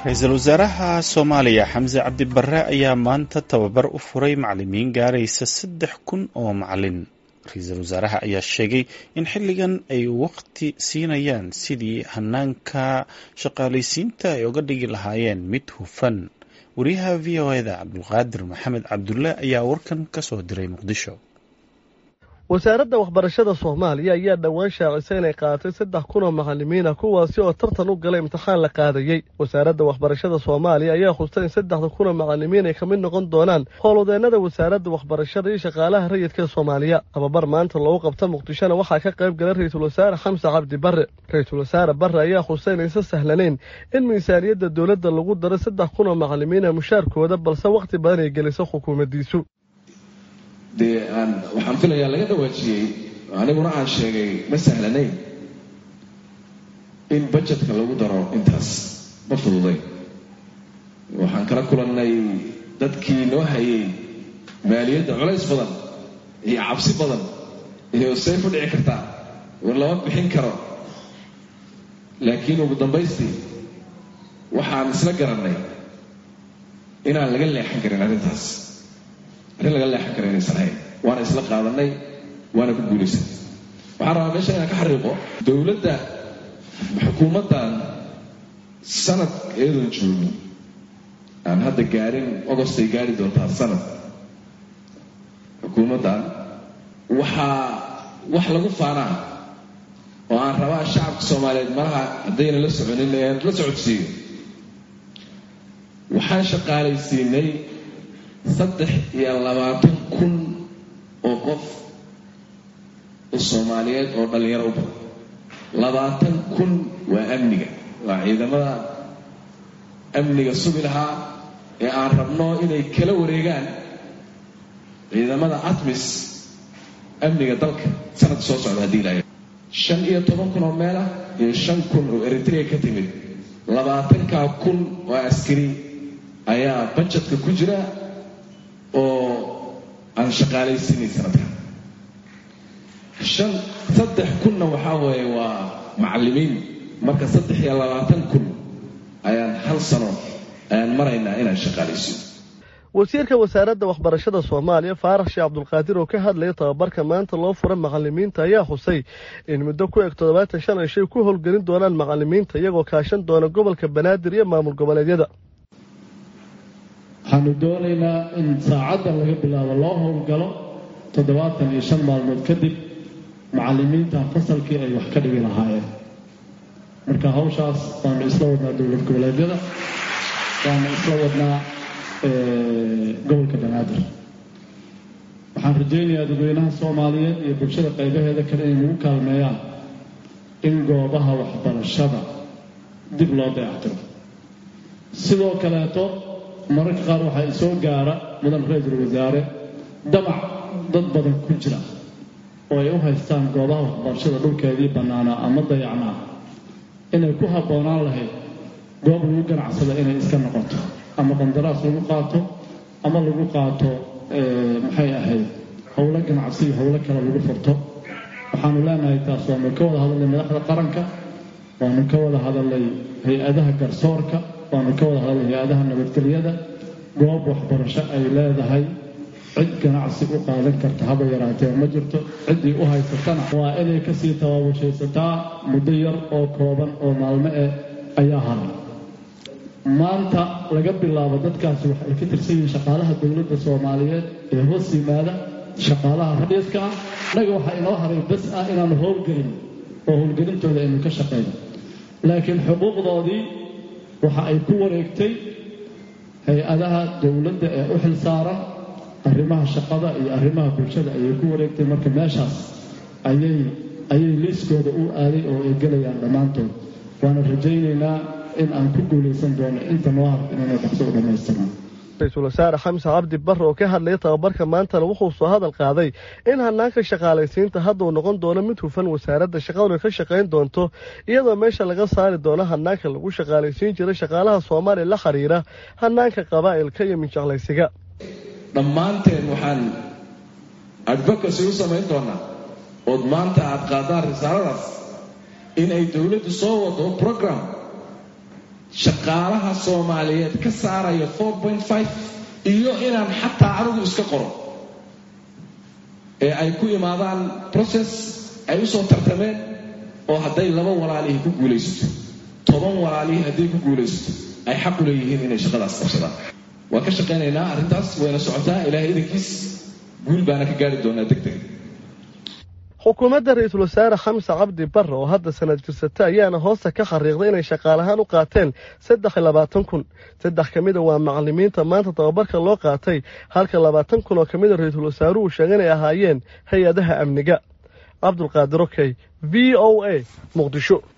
ra-iisul wasaaraha soomaaliya xamse cabdi barre ayaa maanta tababar u furay macalimiin gaaraysa saddex kun oo macalin ra-iisul wasaaraha ayaa sheegay in xilligan ay waqti siinayaan sidii hanaanka shaqaalaysiinta ay uga dhigi lahaayeen mid hufan wariyaha v o eda cabdulqaadir maxamed cabdulle ayaa warkan ka soo diray muqdisho wasaaradda waxbarashada soomaaliya ayaa dhowaan shaacisay inay qaadatay saddex kun oo macalimiina kuwaasi oo tartan u galay imtixaan la qaadayey wasaaradda waxbarashada soomaaliya ayaa khustay in saddexda kun oo macalimiin ay ka mid noqon doonaan howlwadeennada wasaaradda waxbarashada iyo shaqaalaha rayidka ee soomaaliya tababar maanta loogu qabta muqdishona waxaa ka qayb galay ra-iisul wasaare xamse cabdi barre ra-iisul wasaare barre ayaa khustay inaysan sahlanayn in miisaaniyadda dowladda lagu daro saddex kun oo macalimiina mushaarkooda balse wakhti badan ay geliso xukuumaddiisu dee aan waxaan filayaa laga dhawaajiyey aniguna aan sheegay ma sahlanayn in bajetka lagu daro intaas ma fududay waxaan kala kulannay dadkii noo hayay maaliyadda culays badan iyo cabsi badan iyo say ku dhici kartaa war lama bixin karo laakiin ugu dambaystii waxaan isla garannay inaan laga leexan karin arrintaas arrin laga leexan kara inaysan ahayn waana isla qaadanay waana ku guulaysanay waxaan rabaa meesha inaan ka xariiqo dowladda xukuumaddan sanad iyadoon joogin aan hadda gaarin ogostay gaari doontaa sanad xukuumaddan waxaa wax lagu faanaa oo aan rabaa shacabka soomaaliyeed malaha haddayna la soconin aan la socodsiiyo waxaan shaqaalaysiinay saddex iyo labaatan kun oo qof oo soomaaliyeed oo dhallinyaro u badan labaatan kun waa amniga waa ciidamada amniga sugi lahaa ee aan rabno inay kala wareegaan ciidamada atmis amniga dalka sanadka soo socda haddii ilaahay shan iyo toban kun oo meel ah iyo shan kun oo eritrea ka timid labaatankaa kun oo askari ayaa bajetka ku jira oo aan shaqaalaysiinay sanadkan shan saddex kunna waxaa weeye waa macallimiin marka saddex iyo labaatan kun ayaan hal sano ayaan maraynaa inaan shaqaalaysiino wasiirka wasaaradda waxbarashada soomaaliya faarax sheekh cabdulqaadir oo ka hadlaya tababarka maanta loo fura macalimiinta ayaa xusay in muddo ku eg toddobaatan shan ay shay ku howlgelin doonaan macalimiinta iyagoo kaashan doona gobolka banaadir iyo maamul goboleedyada waxaanu doonaynaa in saacaddan laga bilaabo loo howlgalo toddobaatan iyo shan maalmood kadib macallimiinta fasalkii ay wax ka dhigi lahaayeen marka hawshaas waanu isla wadnaa dowlad goboleedyada waanu isla wadnaa gobolka banaadir waxaan rajaynayaa dadweynaha soomaaliyeed iyo bulshada qaybaheeda kale inay nagu kaalmeeyaan in goobaha waxbarashada dib loo dayactiro sidoo kaleeto mararka qaar waxaa isoo gaara mudan ra-iisul wasaare damac dad badan ku jira oo ay u haystaan goobaha waxbarashada dhulkeedii bannaanaa ama dayacnaa inay ku habboonaan lahayd goob lagu ganacsado inay iska noqoto ama qandaraas lagu qaato ama lagu qaato maxay ahayd howlo ganacsi iyo howlo kale lagu furto waxaanu leenahay taas waanu ka wada hadalnay madaxda qaranka waanu ka wada hadalnay hay-adaha garsoorka waanu ka wada hadalnay hay-adaha nabadgelyada goob waxbarasho ay leedahay cid ganacsi u qaadan karta haba yaraatee ma jirto ciddii u haysatana waa inay kasii tabaabashaysataa muddo yar oo kooban oo maalmo eh ayaa haray maanta laga bilaabo dadkaasi waxay ka tirsan yihiin shaqaalaha dowladda soomaaliyeed ee hoos yimaada shaqaalaha rayidka ah innaga waxaa inoo haray bas ah inaanu howlgelin oo howlgelintooda aynu ka shaqayno laakiin xuquuqdoodii waxa ay ku wareegtay hay-adaha dowladda ee u xil saaran arrimaha shaqada iyo arrimaha bulshada ayay ku wareegtay marka meeshaas ayay ayay liiskooda u aaday oo ay gelayaan dhammaantood waana rajaynaynaa in aan ku guulaysan doono inta noo har inayna dhaqso u dhammaystirnaan ra-iisul wasaare xamse cabdi barre oo ka hadlaya tababarka maantana wuxuu soo hadal qaaday in hanaanka shaqaalaysiinta hadda uu noqon doono mid hufan wasaaradda shaqaduna ka shaqayn doonto iyadoo meesha laga saari doono hanaanka lagu shaqaalaysiin jiray shaqaalaha soomaaliya la xiriira hanaanka qabaa'ilka iyo minjeclaysiga dhammaanteen waxaan advocacy u samayn doonaa ood maanta aad qaadaan risaaladaas in ay dowladdu soo wado program shaqaalaha soomaaliyeed ka saaraya four point five iyo inaan xataa anigu iska qoro ee ay ku imaadaan process ay usoo tartameen oo hadday laba walaalihii ku guulaysato toban walaalihii hadday ku guulaysato ay xaq u leeyihiin inay shaqadaas qabsadaan waan ka shaqaynaynaa arrintaas wayna socotaa ilaahay idankiis guul baana ka gaari doonaa deg deg xukuumadda ra-iisul wasaare xamse cabdi barre oo hadda sanad jirsata ayaana hoosta ka xariiqday inay shaqaalahaan u qaateen saddex iyo labaatan kun saddex ka mida waa macalimiinta maanta tababarka loo qaatay halka labaatan kun oo ka mida ra-iisul wasaaruhu sheegay inay ahaayeen hay-adaha amniga cabdulqaadir okey v o a muqdisho